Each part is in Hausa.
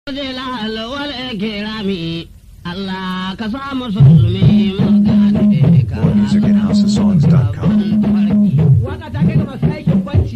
Jilal wal kirami Allah ka sa musulmi mu gane ka. More music at houseofsongs.com. Waka ta kai ga masu aikin banci.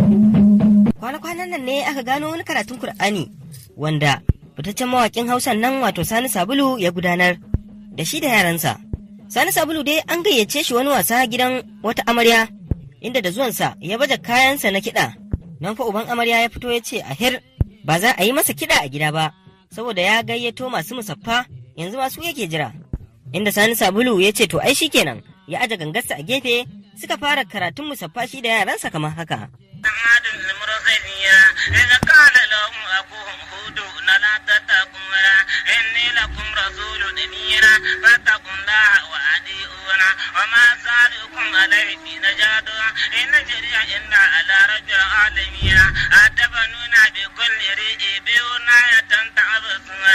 Kwana-kwanan nan ne aka gano wani karatun Kur'ani wanda fitaccen mawakin Hausan nan wato Sani Sabulu ya gudanar da shi da yaransa. Sani Sabulu dai an gayyace shi wani wasa gidan wata amarya inda da zuwansa ya baje kayansa na kiɗa. Nan fa uban amarya ya fito ya ce a hir ba za a yi masa kiɗa a gida ba saboda ya gayyato masu musaffa yanzu masu yake jira. Inda Sani Sabulu ya ce to ai shikenan ya aje gangarsa a gefe suka fara karatun musaffa shi da yaransa kamar haka. عاد المرسلين إذ قال لهم أخوهم هود لا تتقون إني لكم رسول أمين فاتقوا الله وأطيعون وما سألكم عليه بنجاد إن جري إلا على رب العالمين أتبنون بكل ريء بناية تعبثون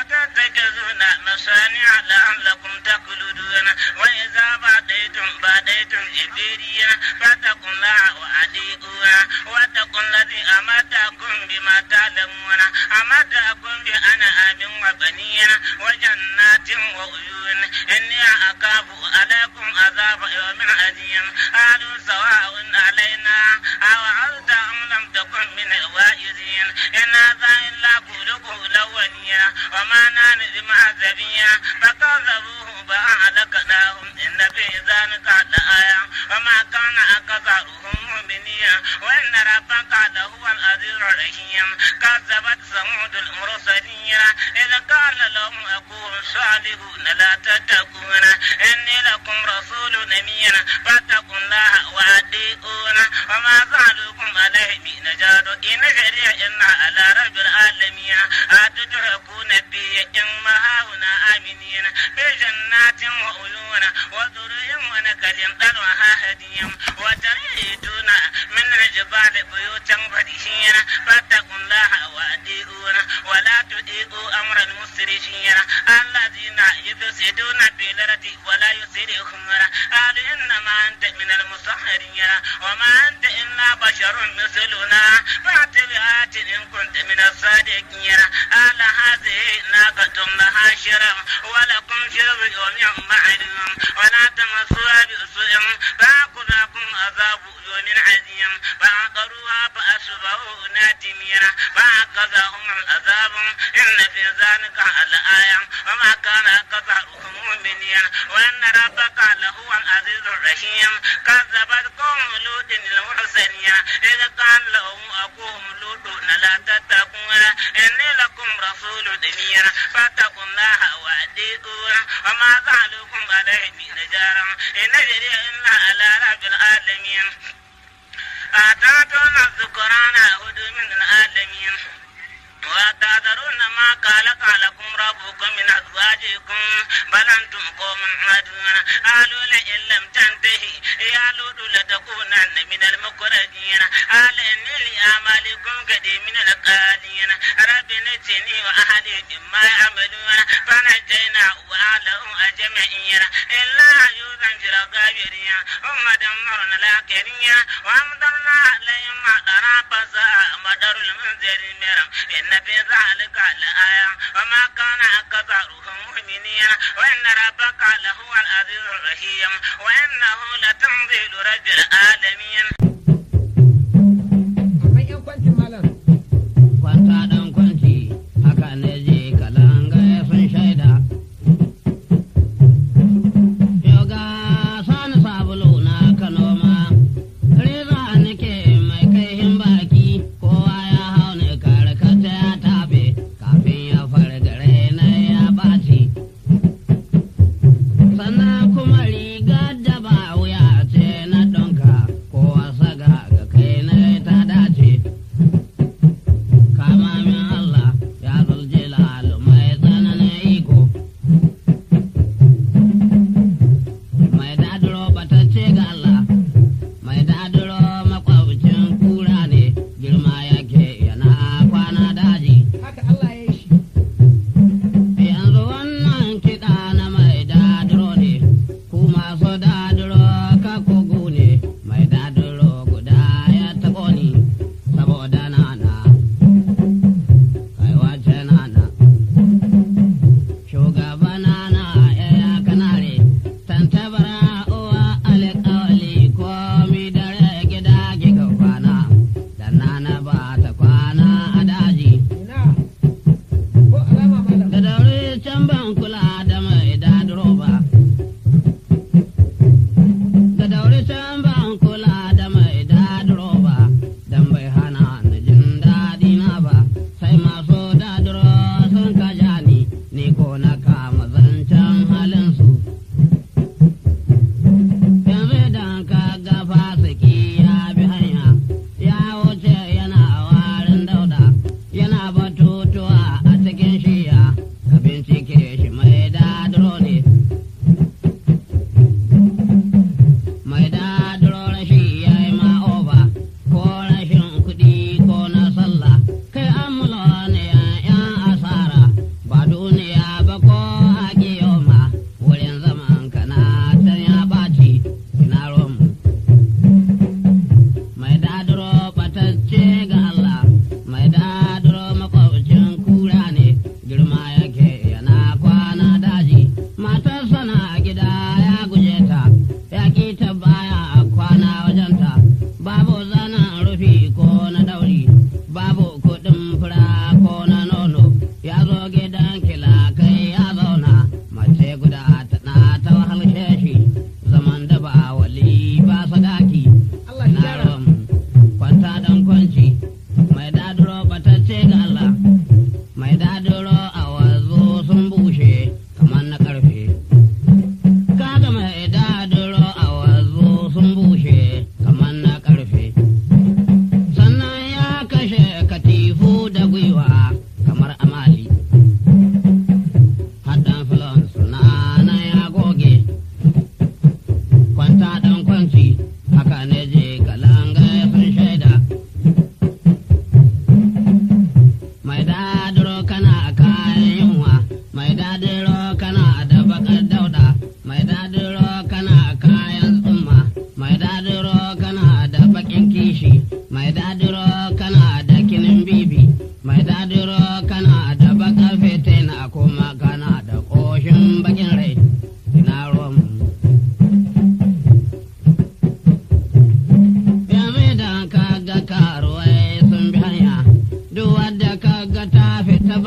وتتخذون مصانع لعلكم تخلدون وإذا بعديتم بعديتم إبريا فاتقوا الله وأطيعون واتقوا الذي أمدكم بما تعلمون أمدكم بأنعام وبنين وجنات وعيون إني أخاف عليكم عذاب يوم عظيم قالوا سواء علينا أوعظت أم لم تكن من الواعظين إن هذا إلا خلق الأولين وما نحن بمعذبين فكذبوه فأهلكناهم إن في ذلك لآية وما كان أكثرهم مؤمنين وإن ربك لهو العزيز الرحيم كذبت ثمود المرسلين إذ قال لهم أخوهم صالح لا تتقون إني لكم رسول أمين فاتقوا الله وأطيعون وما زالكم عليه من نجاد إن جري إن على رب العالمين أتتركون بي إما هاهنا آمنين في جنات وعيون وذري ونكل طلعها هديم وتريدون من الجبال بيوتا فرحين فاتقوا الله وأطيعون ولا تطيعوا أمر المسرفين الذين يفسدون في الأرض ولا يصلحون قالوا إنما أنت من المسحرين وما أنت إلا بشر مثلنا فأت بآيات إن كنت من الصادقين قال هذه ناقة لها شرم ولكم شرب يوم معلوم ولا تمسوها بسوء فأخذكم عذاب يوم عظيم فعقروها فأصبحوا نادمين فأخذهم العذاب إن في ذلك الآية وما كان أكثرهم مؤمنين وإن ربك لهو العزيز الرحيم كذبت قوم لوط المرسلين إذ قال لهم أخوهم لوط لا تتقون إني لكم رسول أمين فاتقوا الله وأطيعون وما زالكم عليه من نجارا إن جري إلا على رب العالمين أتاتون الذكران هدو من العالمين وتذرون ما خلق لكم ربكم من أزواجكم بل أنتم قوم عادون قالوا لئن لم تنتهي يا لوط لتكونن من المخرجين قال إني لأعمالكم قديم من القالين رب نجني وأهلي مما يعملون فنجينا وأهله أجمعين إلا عجوزا في الغابرين ثم دمرنا الآخرين وأمطرنا عليهم مطرا فساء مطر المنذرين إن في ذلك لآية وما كان أكثرهم مؤمنين وإن ربك لهو العزيز الرحيم وإنه لتنزيل رب العالمين Akwai 'yan kwancin malam. Kwanta ɗan kwanci haka ne je kalanga sun shaida. Yoga sani sabulu na Kano ma, riza nake mai kaihin baki kowa ya hau ne karkata ya tabe kafin ya fargare na ya ɓaci. Sannan kuma rigar da ba wuya ce na ɗonka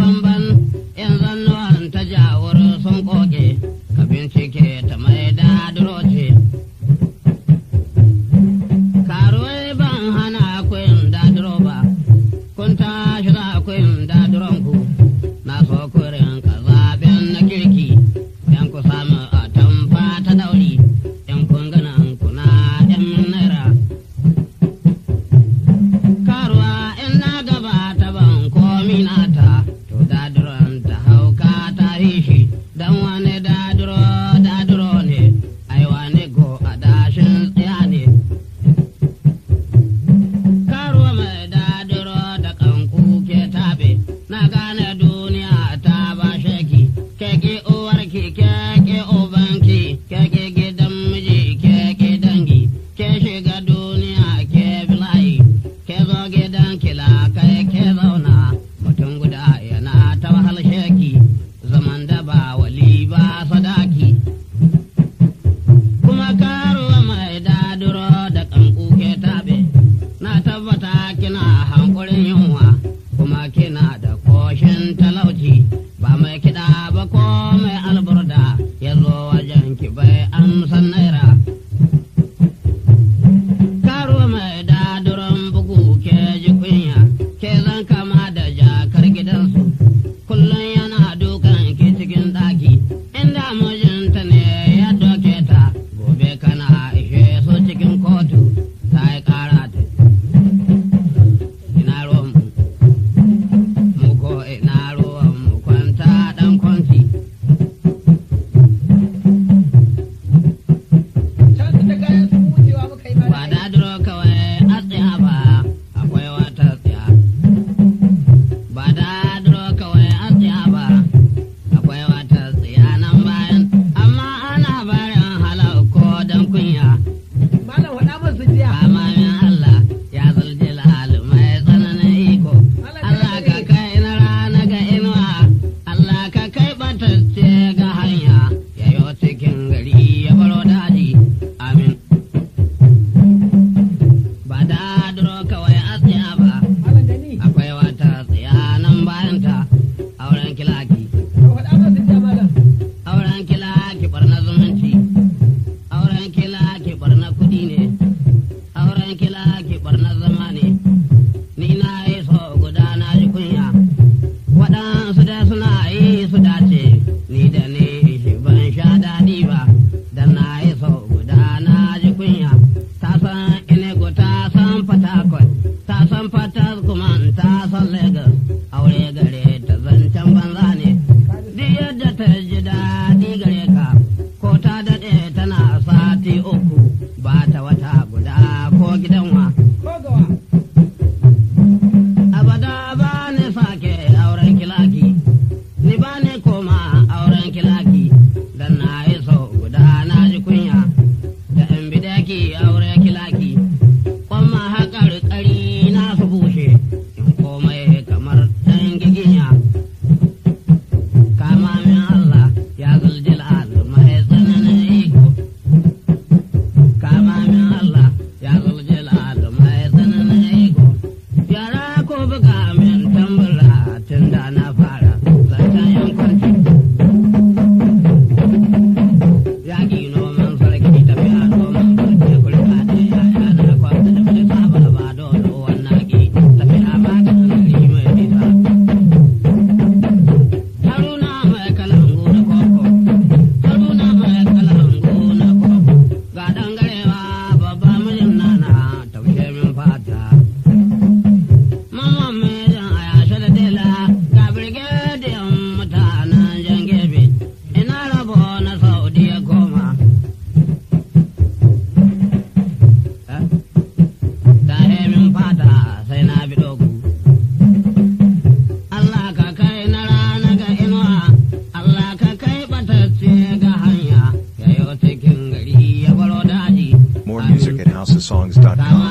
bamban in zannuwan ta jawur sun koke ka bincike ta mai dadiro ce karuwai ban hana kun dadiro ba kun tashi za kun dadiron ku na so kurin ka zaben na kirki yan ku samu a tamfa ta dauri yan kun ganan kuna yan naira karuwa in na gaba ta ban komi nata to dadiron ta hauka ta shi dan wani dadiro dadiro ne ai wani go a dashin tsaya ne karuwa mai dadiro da kanku ke tabe na gane duniya ta ba shaki keke uwarki keke ubanki keke gidan miji keke dangi ke shiga duniya ke bilayi ke zo gidan kila kai ke zauna mutum guda yana ta wahal shaki zaman da ba wali ba sadaki kuma karuwa mai daduro da kanku ke tabe na tabbata kina hankulin yunwa kuma kina da koshin talauci ba mai kiɗa ba ko mai alburda ya zo wajen ki bai amsan naira karuwa mai daduron bugu ke ji kunya ke zan kama da jakar gidansu kullum yana dukan ki cikin ɗaki inda mijinta ne ya doke ta gobe kana ishe su cikin kotu ta yi ƙara ta ina ruwan mu mu ko ina ruwan mu kwanta dan kwanci Can su da kayan su wucewa muka yi ba mana. dadiro kawai a tsaya ba akwai wata tsaya ba dadiro kawai a tsaya ba akwai wata tsaya nan bayan amma ana barin halar ko dan kunya Malam faɗa min su jiya. Amamin Allah ya zaljil mai tsananin iko. Allah ka kai na rana ga inuwa, Allah ka kai batacce ga hanya, ya yi cikin gari ya baro daji. Amin. Ba da duro kawai a tsaya ba, Malam da ni. akwai wata tsaya nan bayanta, auren kilaki. To faɗa min su jiya malam. Auren kilaki barna zumunci, auren kilaki barna kuɗi ne. auren kila ki barna zama ne ni na yi so guda na ji kunya waɗansu da suna yi su dace ni da ni shi ban sha daɗi ba dan na yi so guda na ji kunya ta san inego ta san fatakwal ta san fatas kuma ta san lagos aure gare ta zancen banza ne duk yadda ta ji daɗi gare ka ko ta daɗe tana sati uku ba ta wata guda ko gidanwa Ko gawa. abada ba ni sake auren kilaki ni ba ni koma auren kilaki dan na yi so guda na ji kunya da in bidaki aure kilaki kwamma haƙar ƙari na su bushe in komai kamar ɗan giginya kama min Allah ya zuljil mai tsananin iko kama min Allah ya zuljil mai tsananin iko yara ko buga min tambura tun da na fara zancen yankwanci yaƙi noman sarki tafiya noman sarki kulka da yaya na kwanta da bai saba ba dole wannan ki tafiya ba ta gari mai nisa haruna mai kalangu na koko haruna mai kalangu na koko ga dangarewa babba mijin nana taushe min fata mama mijin a yashe da dela ga birgediyan mutanen jan gebe ina rabo na saudiya goma Eh? ta min fata sai na bi dogu Allah ka kai na rana ga inuwa, Allah ka kai batacce ga hanya, ya yi cikin gari ya baro daji. More music at housesongs.com.